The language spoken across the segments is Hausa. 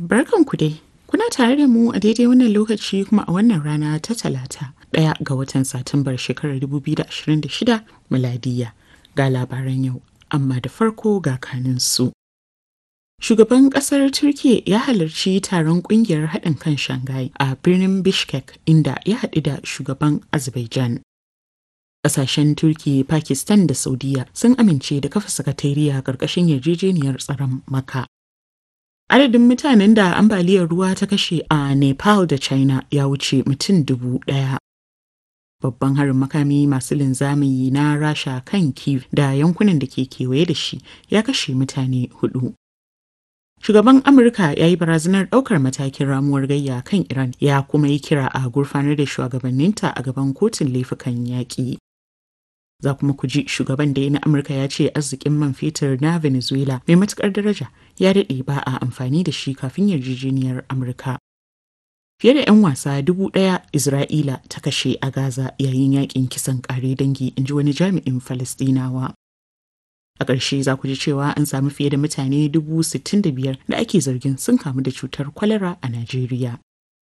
Barkanku dai. Kuna tare da mu a daidai wannan lokaci kuma a wannan rana ta talata ɗaya ga watan Satumbar shekarar 2026 miladiya ga labaran yau amma da farko ga kaninsu. Shugaban ƙasar Turkiyya ya halarci taron ƙungiyar haɗin kan Shanghai a birnin Bishkek inda ya haɗu da shugaban Azerbaijan. Ƙasashen Turkiyya, Pakistan da Saudiya sun amince da kafa sakatariya ƙarƙashin yarjejeniyar tsaron Maka. Adadin mutanen da ambaliyar ruwa ta kashe a Nepal da China ya wuce mutum dubu ɗaya. Babban harin makami masu linzami na Rasha kan Kiev da yankunan da ke kewaye da shi ya kashe mutane hudu. Shugaban Amurka ya yi barazanar ɗaukar matakin ramuwar gayya kan Iran ya kuma yi kira a gurfanar da shugabanninta a gaban kotun laifukan yaƙi. Za kuma ku ji shugaban da na Amurka ya ce arzikin man fetur na Venezuela mai matukar daraja ya daɗe ba a amfani da shi kafin yarjejeniyar Amurka. Fiye da 'yan wasa dubu ɗaya Isra'ila ta kashe a Gaza yayin yakin kisan ƙare dangi in ji wani jami'in Falastinawa. A ƙarshe za ku ji cewa an samu fiye da mutane dubu sittin da biyar da ake zargin sun kamu da cutar kwalara a Najeriya.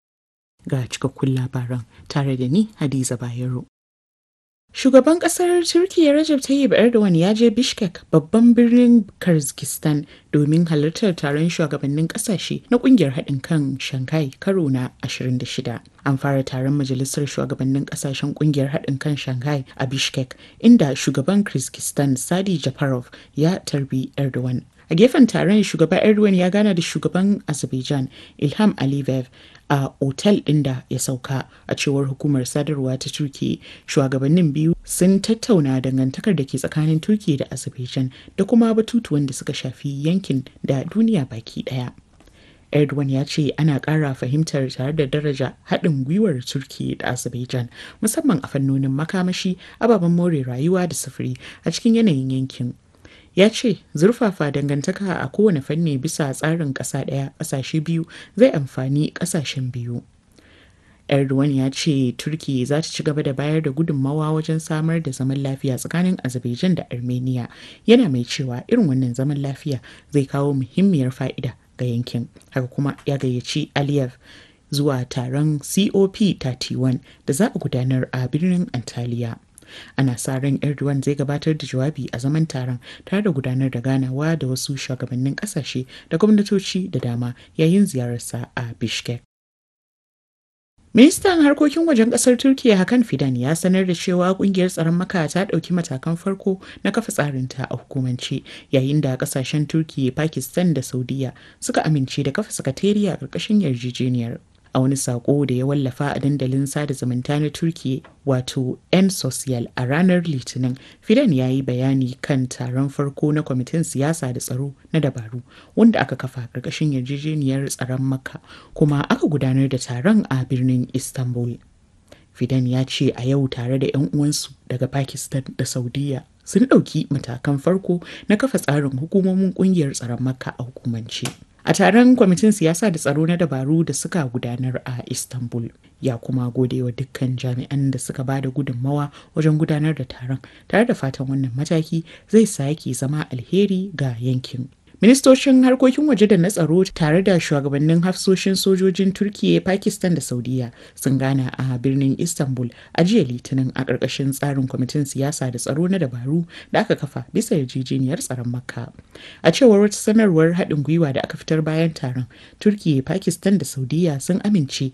Ga cikakkun labaran tare da ni Hadiza Bayero. Shugaban kasar Turkiyya Recep Tayyip Erdogan ya je Bishkek babban birnin Kyrgyzstan domin halartar taron shugabannin kasashe na kungiyar haɗin kan Shanghai karo na 26. An fara taron majalisar shugabannin kasashen kungiyar haɗin kan Shanghai a Bishkek inda shugaban Kyrgyzstan Sadi Japarov ya tarbi Erdogan. A gefen taron shugaba Erdogan ya gana da shugaban Azerbaijan Ilham Aliyev a otal ɗin da ya sauka a cewar hukumar sadarwa ta turki shugabannin biyu sun tattauna dangantakar da ke tsakanin turki da azerbaijan da kuma batutuwan da suka shafi yankin da duniya baki ɗaya erdogan ya ce ana ƙara fahimtar tare da daraja haɗin gwiwar turki da azerbaijan musamman a fannonin makamashi ababen more rayuwa da sufuri a cikin yanayin yankin ya ce zurfafa dangantaka a kowane fanni bisa tsarin ƙasa ɗaya ƙasashe biyu zai amfani ƙasashen biyu erdogan ya ce turki za ta ci gaba da bayar da gudunmawa wajen samar da zaman lafiya tsakanin azerbaijan da armenia yana mai cewa irin wannan zaman lafiya zai kawo muhimmiyar fa'ida ga yankin haka kuma ya gayyaci aliyev zuwa taron cop 31 da za a gudanar a birnin antalya ana sa ran erdogan zai gabatar da jawabi a zaman taron tare da gudanar da ganawa da wasu shugabannin kasashe da gwamnatoci da dama yayin ziyararsa a bishkek Ministan harkokin wajen kasar Turkiyya Hakan Fidan ya sanar da cewa kungiyar tsaron maka ta ɗauki matakan farko na kafa tsarinta a hukumance yayin da kasashen Turkiyya, Pakistan da Saudiya suka amince da kafa sakatariya a ƙarƙashin yarjejeniyar. a wani sako da ya wallafa a dandalin sada zumunta na turkiya wato n social a ranar litinin fidan ya yi bayani kan taron farko na kwamitin siyasa da tsaro na dabaru wanda aka kafa karkashin yarjejeniyar tsaron makka kuma aka gudanar da taron a birnin istanbul fidan ya ce a yau tare da 'yan uwansu daga pakistan da saudiya sun ɗauki matakan farko na kafa tsarin hukumomin ƙungiyar tsaron makka a hukumance a taron kwamitin siyasa da tsaro na dabaru da suka gudanar a istanbul ya kuma gode wa dukkan jami'an da suka ba da gudunmawa wajen gudanar da taron tare da fatan wannan mataki zai sake zama alheri ga yankin ministocin harkokin waje da na tsaro tare da shugabannin hafsoshin sojojin turkiya pakistan da saudiya sun gana a birnin istanbul a jiya litinin a ƙarƙashin tsarin kwamitin siyasa da tsaro na dabaru da aka kafa bisa yarjejeniyar tsaron makka a cewar wata sanarwar haɗin gwiwa da aka fitar bayan taron turkiya pakistan da saudiya sun amince